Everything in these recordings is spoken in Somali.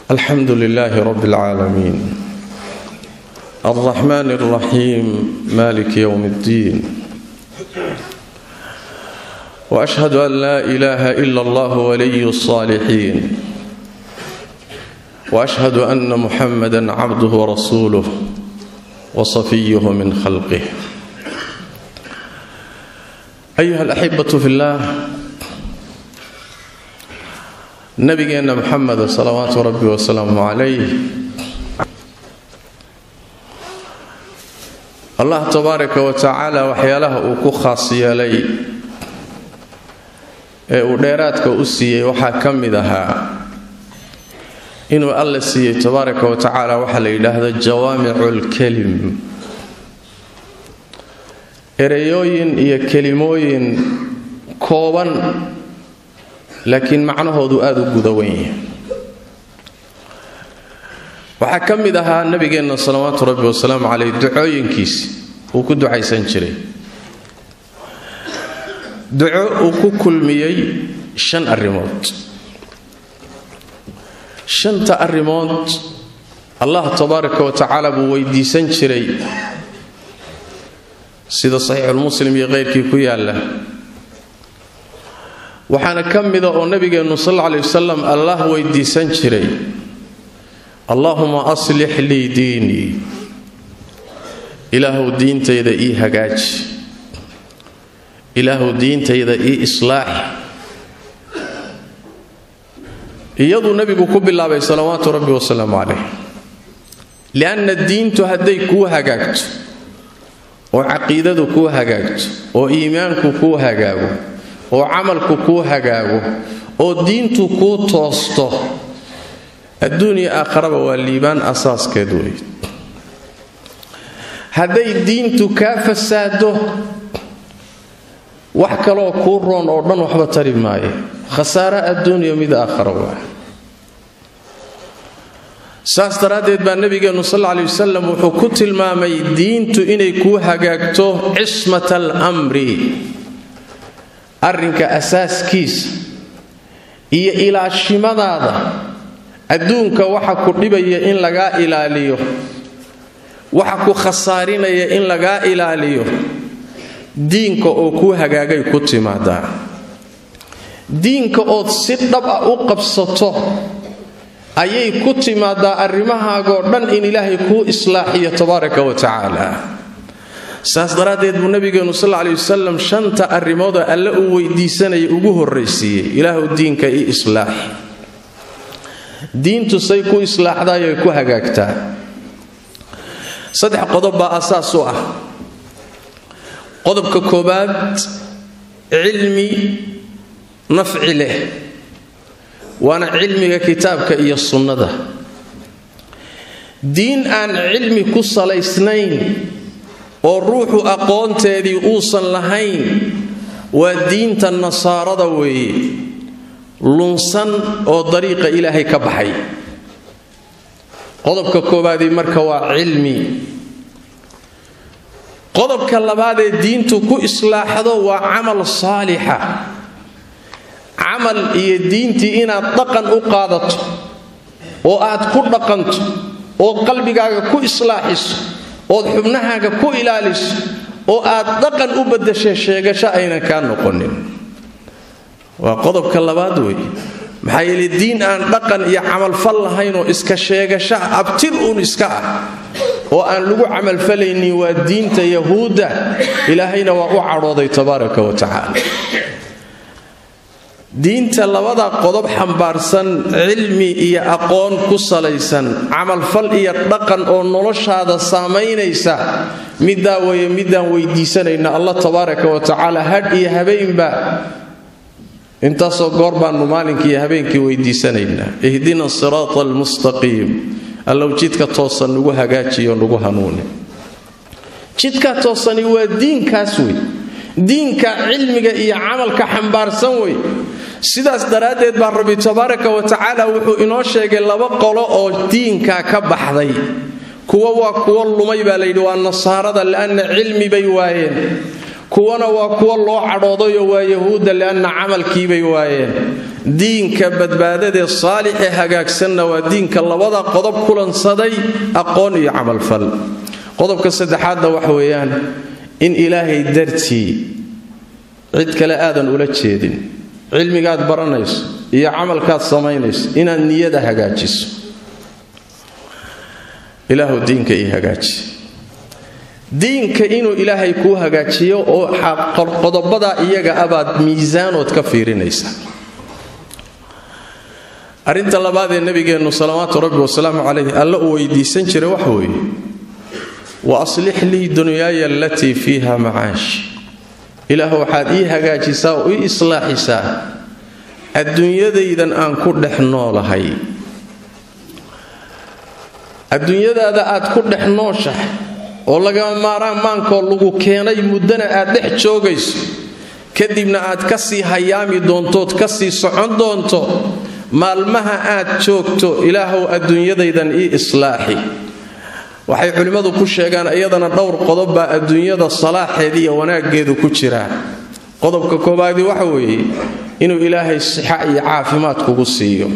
alxamdu lilaahi rab اlcaalamiin alraxmaan اlraxiim malik ywm اddiin washhadu an laa ilaaha ila allah waliy الصaalixiin washhadu ana muxamada cabduh warasuuluh wasafiyuh min khalqih ayuha alaxibatu fi llah nabigeenna muxamed salawaatu rabbi wasalaamu calayh allah tabaaraka wa tacaala waxyaalaha uu ku khaas yeelay ee uu dheeraadka u siiyey waxaa ka mid ahaa inuu alla siiyey tabaaraka wa tacaala waxaa la yidhaahda jawaamicu lkelim ereyooyin iyo kelimooyin kooban laakiin macnahoodu aada u guda wen yahay waxaa ka mid ahaa nabigeenna salawaatu rabbi wasalaamu caleyh ducooyinkiisi uu ku ducaysan jiray duco uu ku kulmiyey shan arrimood shanta arrimood allah tabaaraka wa tacaala buu weydiisan jiray sida saxiixulmuslim iyo keyrkii ku yaalla waxaana ka mida oo nabigeennu sal alla alay wasalam allah weydiisan jiray allaahuma aslix lii diinii ilaahuw diintayda ii hagaaji ilaahuw diintayda ii islaaxi iyaduu nebigu ku bilaabay salawaatu rabbi wasalaamu calayh lianna diintu hadday kuu hagaagto oo caqiidadu kuu hagaagto oo iimaanku kuu hagaago oo camalku kuu hagaago oo diintu kuu toosto adduuniya aakharaba waa liibaan asaaskeed wey hadday diintu kaa fasaado wax kaloo kuu roon oo dhan waxba tari maayo khasaare adduuniya mid aakhara waa saas daraaddeed baa nebigeennu sal alla alay wasalam wuxuu ku tilmaamay diintu inay kuu hagaagto cismat almri arrinka asaaskiisa iyo ilaashimadaada adduunka waxa ku dhibaya in lagaa ilaaliyo waxa ku khasaarinaya in lagaa ilaaliyo diinka oo kuu hagaagay ku timaadaa diinka ood si dhab ah u qabsato ayay ku timaadaa arrimahaagoo dhan in ilaahay kuu islaaxiyo tabaaraka wa tacaala saas daraaddeed buu nabigeenu sal ley wasalam shanta arrimoodoo alle uu weydiisanaya ugu horraysiiyey ilaahu diinka ii islaaxi diintu say ku islaaxdaayay ku hagaagtaa saddex qodob baa asaas u ah qodobka koobaad cilmi nafci leh waana cilmiga kitaabka iyo sunnada diin aan cilmi ku salaysnayn oo ruuxu aqoonteedii uusan lahayn waa diinta nasaarada weeye lunsan oo dariiqa ilaahay ka baxay qodobka koobaadii marka waa cilmi qodobka labaadee diintu ku islaaxdo waa camal saalixa camal iyo diintii inaad dhaqan u qaadato oo aad ku dhaqanto oo qalbigaaga ku islaaxiso ood xubnahaaga ku ilaaliso oo aad dhaqan u badasha sheegasho aynan kaa noqonin waa qodobka labaad wey maxaa yeele diin aan dhaqan iyo camalfal lahaynoo iska sheegasho abtir uun iska ah oo aan lagu camalfalaynin waa diinta yahuudda ilaahayna waa u cadhooday tabaaraka wa tacaala diinta labada qodob xambaarsan cilmi iyo aqoon ku salaysan camalfal iyo dhaqan oo noloshaada saamaynaysa middaa weeye midaan weydiisanayna allah tabaaraka wa tacaala hadh iyo habeenba intaasoo goor baannu maalinkii iyo habeenkii weydiisanaynaa ihdina siraata almustaqiim allow jidka toosan nugu hagaajiyo nugu hanuuni jidka toosani waa diinkaas wey diinka cilmiga iyo camalka xambaarsan wey sidaas daraaddeed baa rabbi tabaaraka wa tacaala wuxuu inoo sheegay laba qolo oo diinka ka baxday kuwa waa kuwo lumay baa layidhi waa nasaarada li'anna cilmi bay waayeen kuwana waa kuwa loo cadhoodayo waa yahuudda lianna camalkiibay waayeen diinka badbaadadee saalixee hagaagsanna waa diinka labada qodob kulansaday aqoon iyo camalfal qodobka saddexaadna waxa weeyaan in ilaahay dartii cid kale aadan ula jeedin cilmigaad baranayso iyo camalkaad samaynayso inaad niyada hagaajiso ilaahu diinka ii hagaaji diinka inuu ilaahay kuu hagaajiyo oo qodobadaa iyaga abaad miisaanood ka fiirinaysa arrinta labaad ee nabigeennu salawaatu rabbi wasalaamu calayh alla uu weydiisan jiray waxa weeye wa aslix lii dunyaaya alatii fiiha macaash ilaah waxaad ii hagaajisaa oo ii islaaxisaa adduunyadaydan aan ku dhex noolahay adduunyadaada aad ku dhex nooshahay oo lagama maaraan maankoo lagu keenay muddana aad dhex joogayso kadibna aad ka sii hayaami doontood ka sii socon doonto maalmaha aad joogto ilaahow adduunyadaydan ii islaaxi waxay culimmadu ku sheegaan iyadana dhowr qodob baa adduunyada salaaxeediiyo wanaaggeedu ku jiraa qodobka koobaadii waxa weeye inuu ilaahay sixa iyo caafimaad kugu siiyo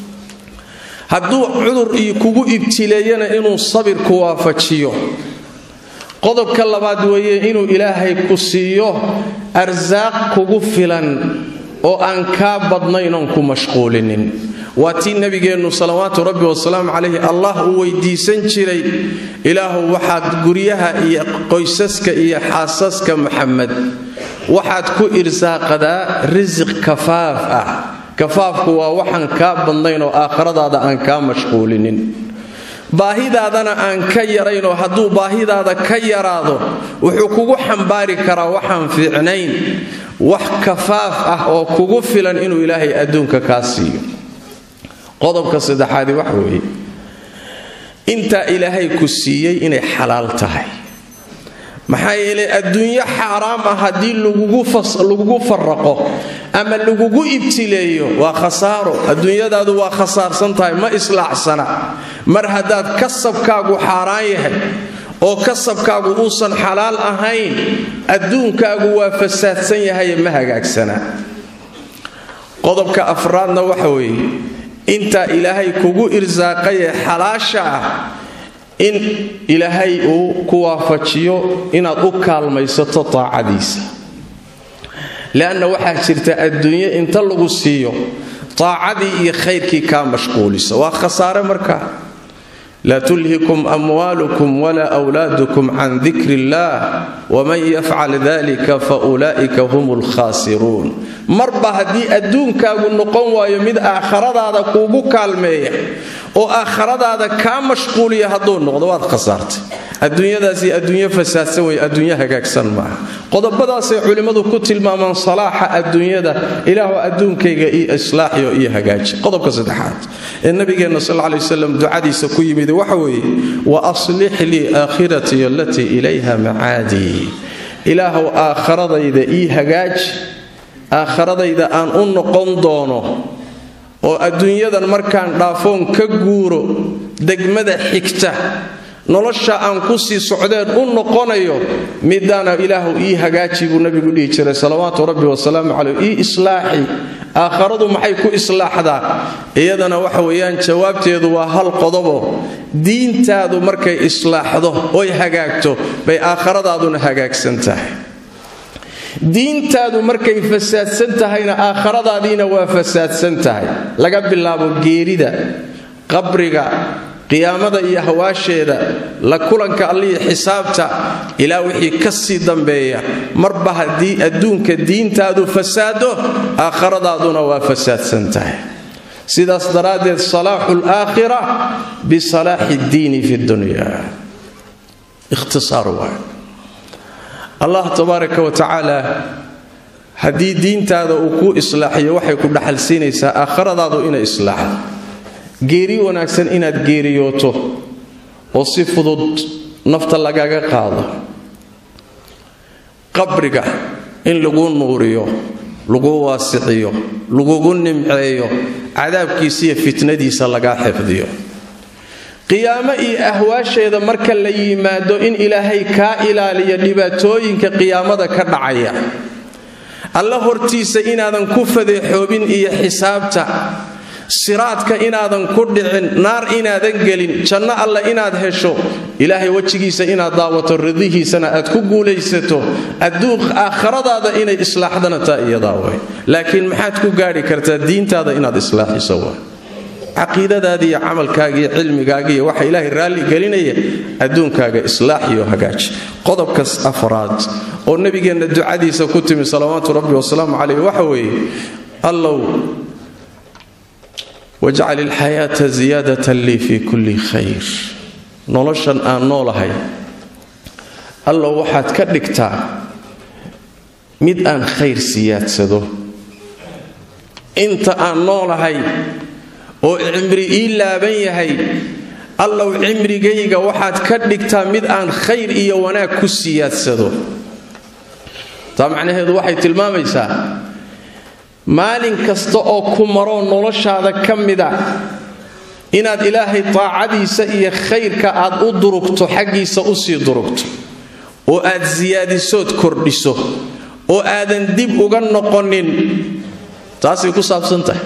hadduu cudur iyo kugu ibtileeyana inuu sabir ku waafajiyo qodobka labaad weeye inuu ilaahay ku siiyo arsaaq kugu filan oo aan kaa badnayn oon ku mashquulinin waa tii nabigeennu salawaatu rabbi wasalaamu calayhi allah uu weydiisan jiray ilaahu waxaad guryaha iyo qoysaska iyo xaasaska maxamed waxaad ku irsaaqadaa risiq kafaaf ah kafaafku waa waxaan kaa badnayn oo aakhiradaada aan kaa mashquulinin baahidaadana aan ka yaraynoo hadduu baahidaada ka yaraado wuxuu kugu xambaari karaa waxaan fiicnayn wax kafaaf ah oo kugu filan inuu ilaahay adduunka kaa siiyo qodobka saddexaadi waxa weeye intaa ilaahay ku siiyey inay xalaal tahay maxaa yeelay adduunyo xaaraam ah haddii lagugu faraqo ama lagugu ibtileeyo waa khasaaro adduunyadaadu waa khasaarsan tahay ma islaaxsana mar haddaad kasabkaagu xaaraan yahay oo kasabkaagu uusan xalaal ahayn adduunkaagu waa fasaadsan yahay ma hagaagsana qodobka afraadna waxa weeye intaa ilaahay kugu irsaaqayee xalaasha ah in ilaahay uu ku waafajiyo inaad u kaalmaysato taacadiisa leanna waxaa jirta adduunyo inta lagu siiyo taacadii iyo khayrkii kaa mashquulisa waa khasaare markaa laa tulhikum amwaalukum walaa wlaadukum can dikri illah waman yafcal dalika fa ulaa'ika hum lkhaasiruun marba haddii adduunkaagu noqon waayo mid aakhiradaada kuugu kaalmeeya oo aakhiradaada kaa mashquuliya hadduu noqdo waad khasaartay adduunyadaasi adduunyo fasaadsan wey adduunyo hagaagsan maaha qodobadaasay culimmadu ku tilmaamaan salaaxa adduunyada ilaahu adduunkayga io islaaxiyo iyo hagaaji qodobka saddexaad ee nabigeenna sal lay waslam ducadiisa ku yimid waxa weeye wa aslix lii aakhiratii alatii ilayha macaadii ilaahu aakhiradayda ii hagaaji aakhiradayda aan u noqon doono oo adduunyadan markaan dhaafoon ka guuro degmada xigta nolosha aan ku sii socdeen u noqonayo midaana ilaahu ii hagaaji buu nabigu dhihi jiray salawaatu rabbi wasalaamu caleyh ii islaaxi aakharadu maxay ku islaaxdaa iyadana waxa weeyaan jawaabteedu waa hal qodobo diintaadu markay islaaxdo oy hagaagto bay aakhiradaaduna hagaagsan tahay diintaadu markay fasaadsan tahayna aakhiradaadiina waa fasaadsan tahay laga bilaabo geerida qabriga qiyaamada iyo hawaasheeda la kulanka allihi xisaabta ilaa wixii ka sii dambeeya marba haddii adduunka diintaadu fasaado aakhiradaaduna waa fasaadsan tahay sidaas daraaddeed salaaxu laakhira bisalaaxi ddiini fi dunya ikhtisaar waay allah tabaaraka wa tacaala haddii diintaada uu kuu islaaxiyo waxay ku dhaxalsiinaysaa aakhiradaadu inay islaaxdo geeri wanaagsan inaad geeriyooto oo si fudud nafta lagaga qaado qabriga in lagu nuuriyo lagu waasiciyo lagugu nimceeyo cadaabkiisa iyo fitnadiisa lagaa xifdiyo qiyaamo iyo ahwaasheeda marka la yimaado in ilaahay kaa ilaaliyo dhibaatooyinka qiyaamada ka dhacaya alla hortiisa inaadan ku fadeexoobin iyo xisaabta siraadka inaadan ku dhicin naar inaadan gelin janno alle inaad hesho ilaahay wejigiisa inaad daawato ridihiisana aad ku guulaysato adduun aakhiradaada inay islaaxdana taa iyadaa way laakiin maxaad ku gaadhi kartaa diintaada inaad islaaxiso way caqiidadaada iyo camalkaaga iyo cilmigaaga iyo waxa ilaahay raalli gelinaya adduunkaaga islaax iyo hagaaji qodobkas afraad oo nebigeenna ducadiisa ku timi salawaatu rabbi wasalaamu caleyh waxa weeye allow wajcal ilxayaata ziyaadatan lii fii kulli khayr noloshan aan noolahay allow waxaad ka dhigtaa mid aan khayr siyaadsado inta aan noolahay oo cimri ii laaban yahay allow cimrigayga waxaad ka dhigtaa mid aan khayr iyo wanaag ku siyaadsado taa macnaheedu waxay tilmaamaysaa maalin kasta oo ku maroo noloshaada ka mida inaad ilaahay taacadiisa iyo khayrka aad u durugto xaggiisa usii durugto oo aad siyaadisood kordhiso oo aadan dib uga noqonin taasay ku saabsan tahay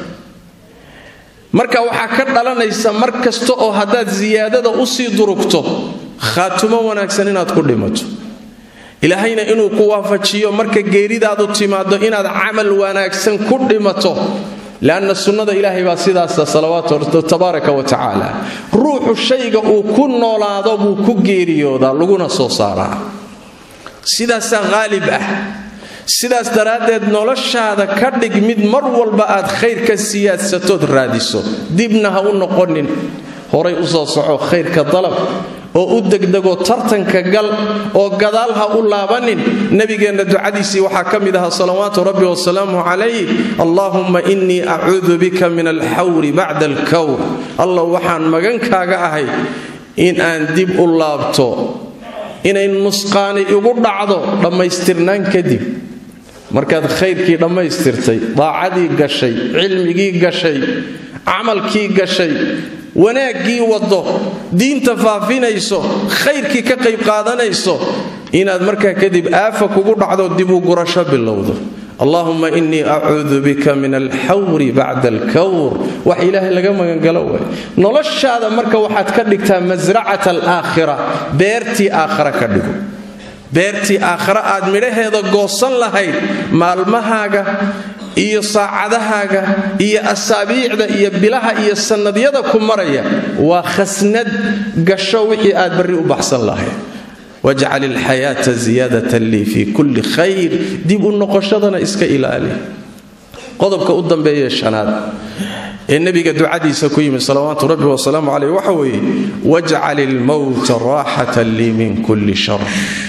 marka waxaa ka dhalanaysa mar kasta oo haddaad siyaadada usii durugto khaatumo wanaagsan inaad ku dhimato ilaahayna inuu ku waafajiyo marka geeridaadu timaado inaad camal wanaagsan ku dhimato leanna sunnada ilaahay baa sidaasa salawaatu tabaaraka wa tacaala ruuxu shayga uu ku noolaado buu ku geeriyoodaa laguna soo saaraa sidaasaa haalib ah sidaas daraaddeed noloshaada ka dhig mid mar walba aad khayr ka siyaadsatood raadiso dibna ha u noqonin horay u soo soco khayrka dalab oo u degdego tartanka gal oo gadaal ha u laabanin nebigeenna ducadiisii waxaa ka mid ahaa salawaatu rabbi wasalaamu calayh allaahumma innii acuudu bika min alxawri bacda alkawr allah waxaan magankaaga ahay in aan dib u laabto inay nusqaani igu dhacdo dhammaystirnaan kadib markaad khayrkii dhammaystirtay daacadii gashay cilmigii gashay camalkii gashay wanaaggii waddo diinta faafinayso khayrkii ka qayb qaadanayso inaad markaa kadib aafa kugu dhacdo dib u gurasho bilowdo allahuma innii acuudu bika min alxawri bacda alkawr wax ilaahay laga magangalo way noloshaada marka waxaad ka dhigtaa masracat alaakhira beertii aakhara ka dhigo beertii aakhare aad midhaheeda goosan lahayd maalmahaaga iyo saacadahaaga iyo asaabiicda iyo bilaha iyo sannadyada ku maraya waa khasnad gasho wixii aad barri u baxsan lahayd wajcal ilxayaata ziyaadatan lii fii kulli khayr dib u noqoshadana iska ilaali qodobka u dambeeye shanaad ee nebiga ducadiisa ku yimid salawaatu rabbi wasalaamu caleyh waxa weeye wajcal ilmowta raaxatan lii min kulli shar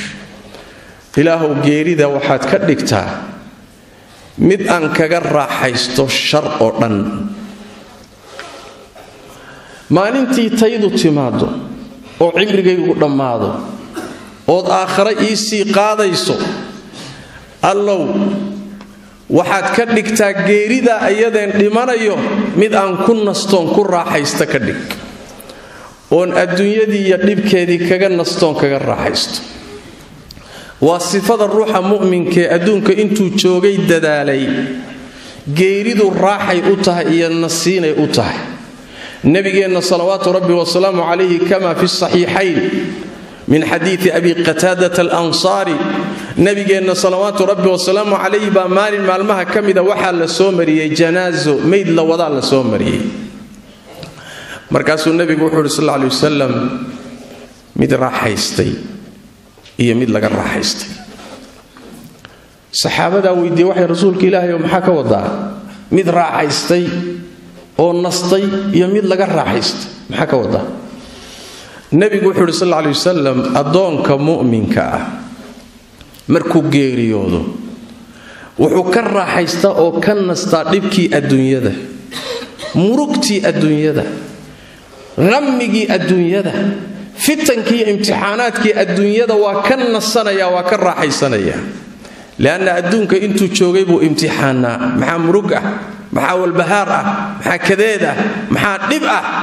ilaahow geerida waxaad ka dhigtaa mid aan kaga raaxaysto shar oo dhan maalintii taydu timaado oo cimrigaygu dhammaado ood aakhare iisii qaadayso allow waxaad ka dhigtaa geerida ayadeen dhimanayo mid aan ku nastoon ku raaxaysta ka dhig oon adduunyadii iyo dhibkeedii kaga nastoon kaga raaxaysto waa sifada ruuxa mu'minkaee adduunka intuu joogay dadaalay geeridu raaxay u tahay iyo nasiinay u tahay nebigeenna salawaatu rabbi wasalaamu calayhi kama fi saxiixayn min xadiidi abi qataadata alansaari nebigeenna salawaatu rabbi wasalaamu calayhi baa maalin maalmaha ka mida waxaa la soo mariyey janaaso mayd la wadaa la soo mariyey markaasuu nebigu wuxuu uhi sal lla alay wasalam mid raaxaystay iyo mid laga raaxaystay saxaabadaa weydiiye waxay rasuulka ilaahay oo maxaa ka wadaa mid raaxaystay oo nastay iyo mid laga raaxaystay maxaa ka wadaa nebigu wuxuu uhi sal lla alay wasalam addoonka mu'minka ah markuu geeriyoodo wuxuu ka raaxaystaa oo ka nastaa dhibkii adduunyada murugtii adduunyada hammigii adduunyada fitankii imtixaanaadkii adduunyada waa ka nasanaya waa ka raaxaysanaya leanna adduunka intuu joogay buu imtixaanaa maxaa murug ah maxaa walbahaar ah maxaa kadeed ah maxaa dhib ah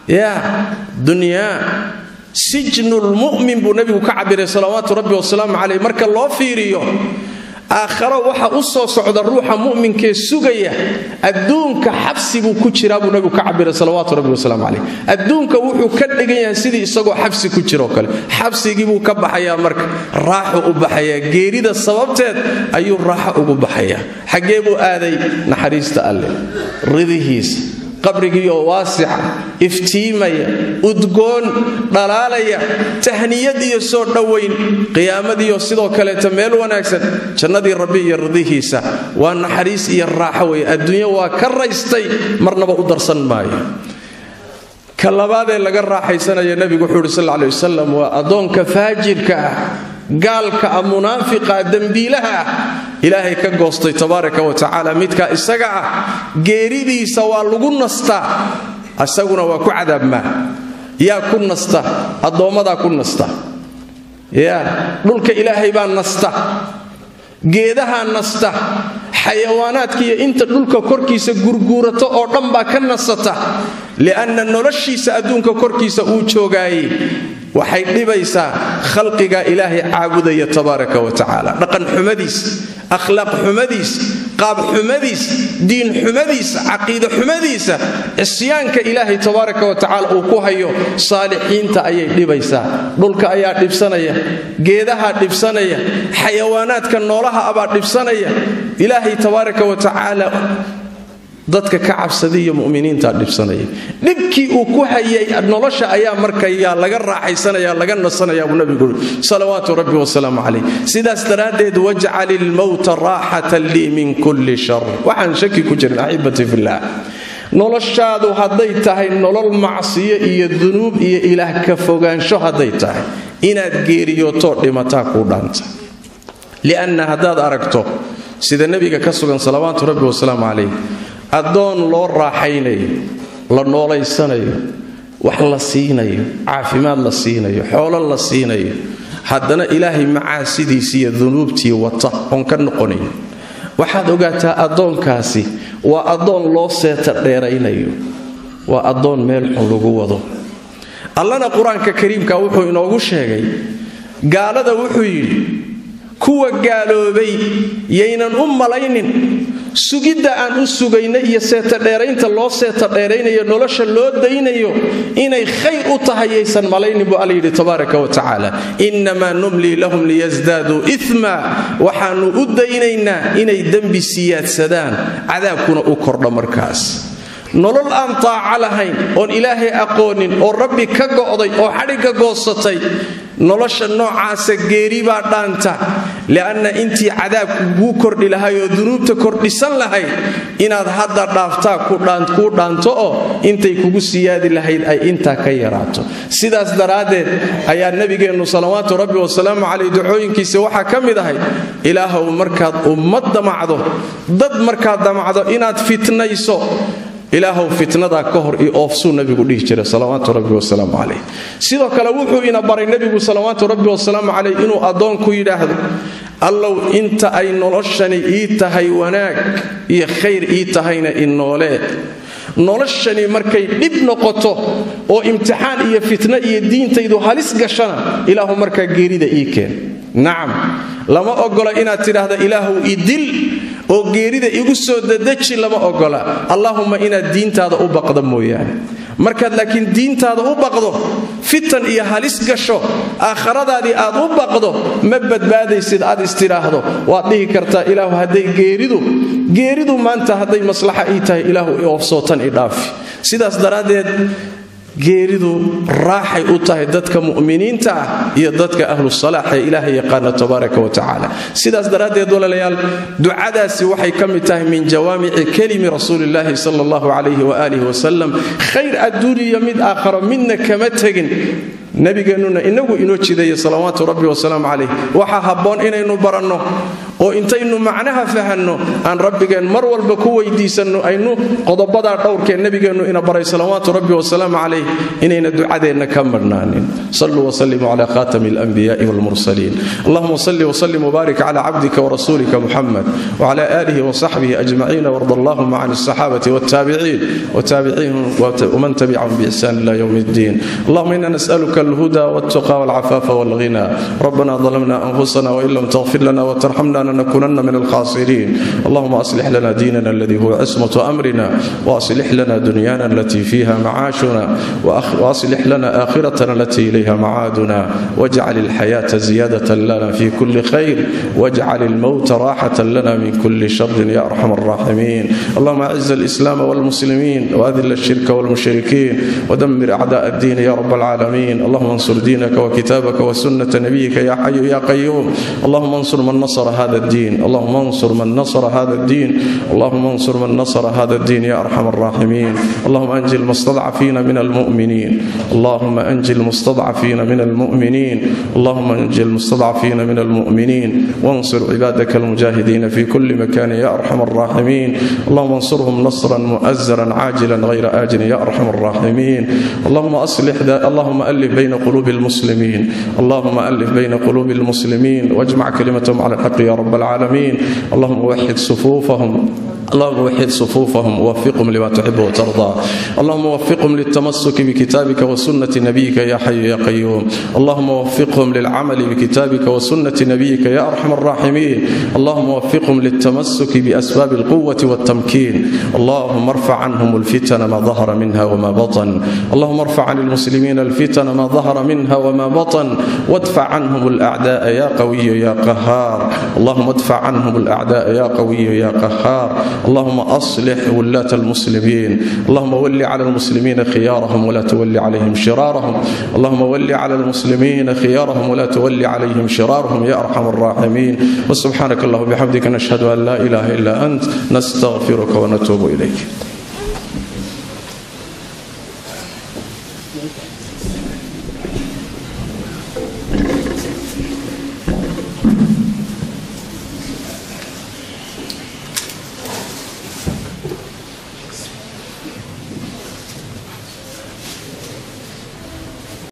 ya dunyaa sijnulmu'min buu nebigu ka cabiray salawaatu rabbi wasalaamu caleyh marka loo fiiriyo aakharo waxa u soo socda ruuxa mu'minkee sugaya adduunka xabsi buu ku jiraa buu nebigu ka cabiray salawaatu rabbi wasalaamu caleyh adduunka wuxuu ka dhigan yahay sidii isagoo xabsi ku jiroo kale xabsigii buu ka baxayaa marka raaxu u baxayaa geerida sababteed ayuu raaxo ugu baxayaa xaggee buu aaday naxariista alleh ridihiisa qabrigiioo waasica iftiimaya udgoon dhalaalaya tahniyad iyo soo dhowayn qiyaamadiiyo sidoo kaleeta meel wanaagsan jannadii rabbi iyo ridihiisa waa naxariis iyo raaxo weye adduunyo waa ka raystay marnaba u darsan maayo ka labaadee laga raaxaysanaya nebigu wuxuu uhi sal ley wasalam waa addoonka faajirka ah gaalka ah munaafiqa dembiilaha ah ilaahay ka goostay tabaaraka wa tacaala midkaa isaga ah geeridiisa waa lagu nastaa isaguna waa ku cadaabmaa yaa ku nasta addoommadaa ku nasta ya dhulka ilaahay baa nasta geedahaa nasta xayawaanaadka iyo inta dhulka korkiisa gurguurato oo dhan baa ka nasata li'anna noloshiisa adduunka korkiisa uu joogaayey waxay dhibaysaa khalqiga ilaahay caabudaya tabaaraka wa tacaala dhaqan xumadiis akhlaaq xumadiis qaab xumadiis diin xumadiis caqiide xumadiisa cisyaanka ilaahay tabaaraka wa tacaala uu ku hayo saalixiinta ayay dhibaysaa dhulka ayaa dhibsanaya geedahaa dhibsanaya xayawaanaadka noolaha abaa dhibsanaya ilaahay tabaaraka wa tacaala dadka ka cabsaday iyo muminiinta dhibsanaya dhibkii uu ku hayay nolosha ayaa markayaa laga raaxaysanaya laga nasanaya buu nabigu ui salawaatu rabbi wasalaamu calayh sidaas daraaddeed wajcal ilmowta raaxatan lii min kulli shar waxaan shaki ku jirin axibati fillaah noloshaadu hadday tahay nolol macsiyo iyo dunuub iyo ilaah ka fogaansho hadday tahay inaad geeriyootoo dhimataa kuu dhaanta lianna haddaad aragto sida nebiga ka sugan salawaatu rabbi wasalaamu calayh addoon loo raaxaynayo la noolaysanayo wax la siinayo caafimaad la siinayo xoolo la siinayo haddana ilaahay macaasidiisi iyo dunuubtii wata oon ka noqonayn waxaad ogaataa addoonkaasi waa addoon loo seeta dheeraynayo waa addoon meel xun lagu wado allana qur-aanka kariimka wuxuu inoogu sheegay gaalada wuxuu yidhi kuwa gaaloobay yaynan u malaynin sugidda aan u sugayna iyo seetadheeraynta loo seeta dheeraynayo nolosha loo daynayo inay khayr u tahay yaysan malaynin buu alla yidhi tabaaraka wa tacaala innamaa numlii lahum liyasdaaduu ima waxaannu u daynaynaa inay dembi siyaadsadaan cadaabkuna u kordho markaas nolol aan taaca lahayn oon ilaahay aqoonin oo rabbi ka go'day oo xadhigga goosatay nolosha noocaasa geeri baa dhaanta li'anna intii cadaabku kuu kordhi lahay oo dunuubta kordhisan lahayd inaad hadda dhaaftaa kuu dhaanto oo intay kugu siyaadi lahayd ay intaa ka yaraato sidaas daraaddeed ayaa nebigeennu salawaatu rabbi wasalaamu caleyh ducooyinkiisa waxaa ka mid ahay ilaahow markaad ummad damacdo dad markaad damacdo inaad fitnayso ilaahow fitnadaa ka hor iyo oofsuu nabigu dhihi jiray salawaatu rabbi wasalaamu caleyh sidoo kale wuxuu ina baray nebigu salawaatu rabbi wasalaamu caleyh inuu addoonku yidhaahdo allow inta ay noloshani ii tahay wanaag iyo khayr ii tahayna inoolee noloshani markay dhib noqoto oo imtixaan iyo fitno iyo diintaydu halis gashana ilaahu markaa geerida ii keen nacam lama ogola inaad tidhaahda ilaahu idil oo geerida igu soo dadeji lama ogola allaahumma inaad diintaada u baqda mooyaane markaad laakiin diintaada u baqdo fitan iyo halis gasho aakhiradaadii aad u baqdo ma badbaadaysid aad istidhaahdo waad dhihi kartaa ilaahu hadday geeridu geeridu maanta hadday maslaxa ii tahay ilaahu oofsootan i dhaafi sidaas daraaddeed geeridu raaxay u tahay dadka mu'miniinta ah iyo dadka ahlu salaax ee ilaahay yaqaana tabaaraka wa tacaala sidaas daraaddeed walaalayaal ducadaasi waxay ka mid tahay min jawaamici kelimi rasuulillaahi sala allahu calayhi waaalih wasalam khayr adduuniya mid aakharo midna kama tegin nabigeennuna inagu inoo jideeya salawaatu rabbi wasalaamu calayh waxaa habboon inaynu baranno oo intaynu macnaha fahanno aan rabbigeen mar walba ku weydiisanno aynu qodobadaa dhowrkee nebigeennu ina baray salawaatu rabbi wasalaamu calayh inayna ducadeenna ka madhnaanin saluu wslimuu cala khatami alanbiyaai walmursaliin allahuma salli wslim wbaarik cala cabdika warasuulika muxamed wcala aalihi wsaxbihi ajmaciin warda allahuma can asaxaabati wاtaabiciin wtaabiciihim wman tabicahum biixsan ila ywm اddin allahuma ina nas'aluka alhuda wاltuqa wاlcafaafa wاlghina rabbana ظلمنا أنفسنا وإن لم تغفر لنا وترحمنا لنكونن من الخاسرين اللهم أصلح لنا ديننا الذي هو عصمة أمرنا وأصلح لنا دنيانا التي فيها معاشنا وأصلح لنا آخرتنا التي إليها معادنا واجعل الحياة زيادة لنا في كل خير واجعل الموت راحة لنا من كل شر يا أرحم الراحمين اللهم أعز الإسلام والمسلمين وأذل الشرك والمشركين ودمر أعداء الدين يا رب العالمين اللهم انصر دينك وكتابك وسنة نبيك يا حي يا قيوم اللهم انصر من نصر هذا الدين اللهم انصر من نصر هذا الدين اللهم انصر من نصر هذا الدين يا ارحم الراحمين اللهم انجي المستضعفين من المؤمنين اللهم انجي المستضعفين من المؤمنين اللهم انجي المستضعفين من المؤمنين وانصر عبادك المجاهدين في كل مكان يا ارحم الراحمين اللهم انصرهم نصرا مؤزرا عاجلا غير آجل يا ارحم الراحمين اللهم اصلح اللهم الف بين قلوب المسلمين اللهم الف بين قلوب المسلمين واجمع كلمتهم على الحق يا رب العالمين اللهم وحد صفوفهم اللهم وحد صفوفهم ووفقهم لما تحب وترضى اللهم وفقهم للتمسك بكتابك وسنة نبيك يا حي يا قيوم اللهم وفقهم للعمل بكتابك وسنة نبيك يا أرحم الراحمين اللهم وفقهم للتمسك بأسباب القوة والتمكين اللهم ارفع عنهم الفتن ما ظهر منها وما بطن اللهم ارفع عن المسلمين الفتن ما ظهر منها وما بطن وادفع عنهم الأعداء يا قوي يا قهار اللهم ادفع عنهم الأعداء يا قوي يا قهار اللهم أصلح ولاة المسلمين اللهم ول على المسلمين خيارهم ولا تول عليهم شرارهم اللهم ول على المسلمين خيارهم ولا تول عليهم شرارهم يا أرحم الراحمين وسبحانك اللهم وبحمدك نشهد أن لا إله إلا أنت نستغفرك ونتوب إليك